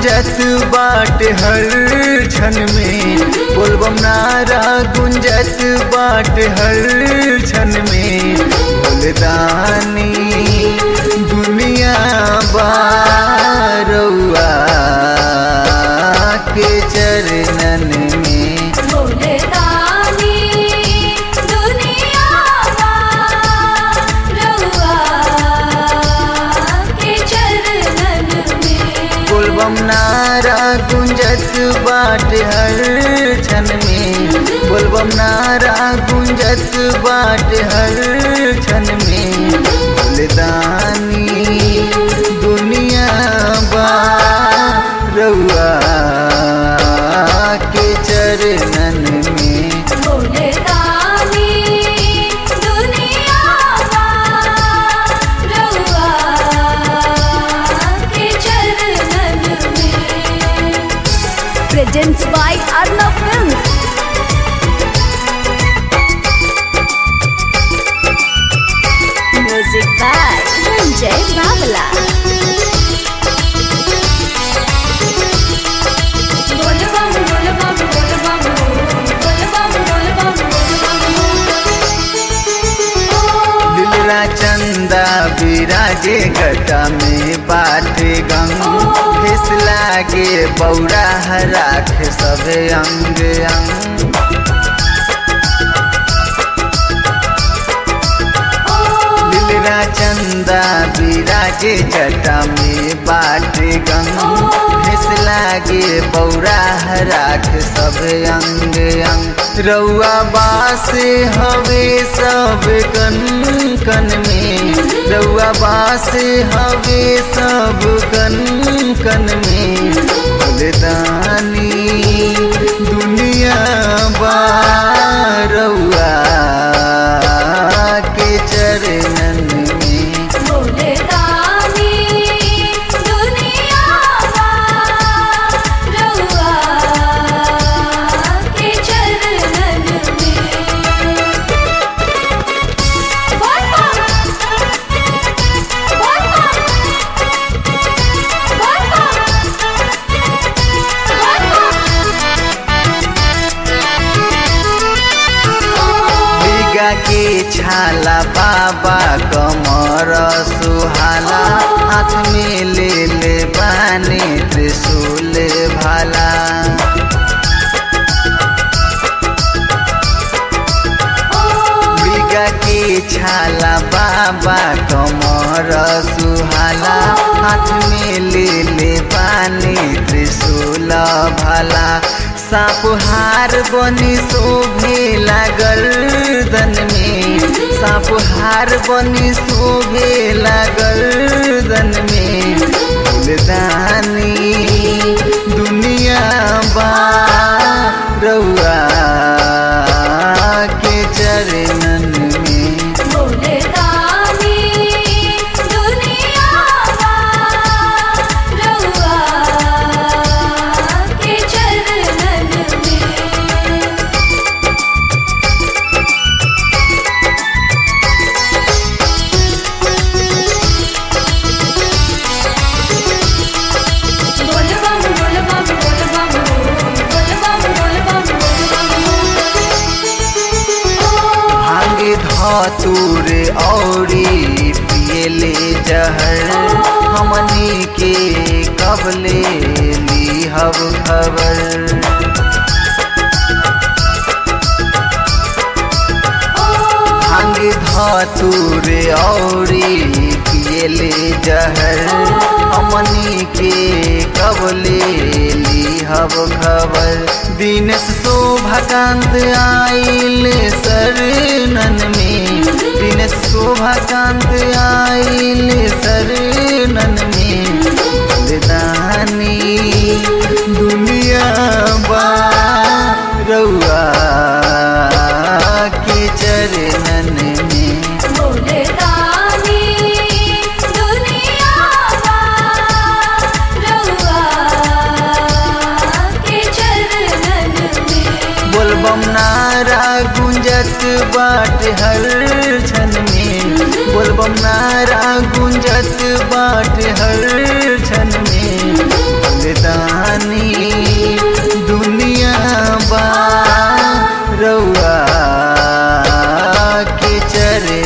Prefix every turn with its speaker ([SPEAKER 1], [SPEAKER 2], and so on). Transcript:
[SPEAKER 1] गुंजत बाट हर क्षण में बोलबम नारा गुंजत बाट हर क्षण में बोलदानी दुनिया बारौआ के चरणन में
[SPEAKER 2] भोले दानी दुनिया रउआ के चरणन में
[SPEAKER 1] बोलबम नारा गुंजत बाट हर क्षण में बोलबम नारा गुंजत बाट हर क्षण में बोलदानी दुनिया बा रउआ के चरणन में
[SPEAKER 2] भोले दानी दुनिया रउआ के चरणन में
[SPEAKER 3] presents by Arnav Films. Music by Ranjay Babala.
[SPEAKER 2] बोल बम बोल बम बोल बम बोल बम बोल बम बोल
[SPEAKER 1] दिलरा चंदा विराजे गटा में बाटे गंग फिस लागे बौरा राख सब अंग अंग दिलरा चंदा विराजे जटा में बाटे गंग फिस लागे बौरा राख सब अंग अंग रउआ बास हवे सब कन कन में रउआ बास हवे सब कन कन में बलिदानी दुनिया बा रउआ के चरणन में
[SPEAKER 2] भोले दानी दुनिया रउआ के चरणन में बोल बम बोल बम बोल बम
[SPEAKER 1] बिगा के छाला बाबा कमर सुहाला हाथ में ले ले बाने त्रिशूल भाला बिगा के छाला बाबा कमर सुहाला हाथ में ले ले बाने त्रिशूल भाला साप हार बनी शोभे लागल दन में साप हार बनी शोभे लागल दन में फूलदानी दुनिया बा रउआ के चरणन में
[SPEAKER 2] भोले दानी दुनिया रउआ के चरणन में बोल बम बोल बम बोल बम बोल बम बोल बम बोल
[SPEAKER 1] भांगे धतूर औरी पियले जहर हमनी के कबले लीहब खबर भांग धतूर औरी पियले जहर हमनी के कबले लीहब खबर दिनेश शोभाकांत आइल शरणन में दिनेश शोभाकांत आइल शरणन में बलिदानी दुनिया बा रउआ के चरणन में
[SPEAKER 2] भोले दानी दुनिया रउआ के चरणन में
[SPEAKER 1] बोलबम नारा गुंजत बाट हर क्षण में बोलबम नारा गुंजत बाट हर क्षण में फूलदानी दुनिया बा रउआ के चरे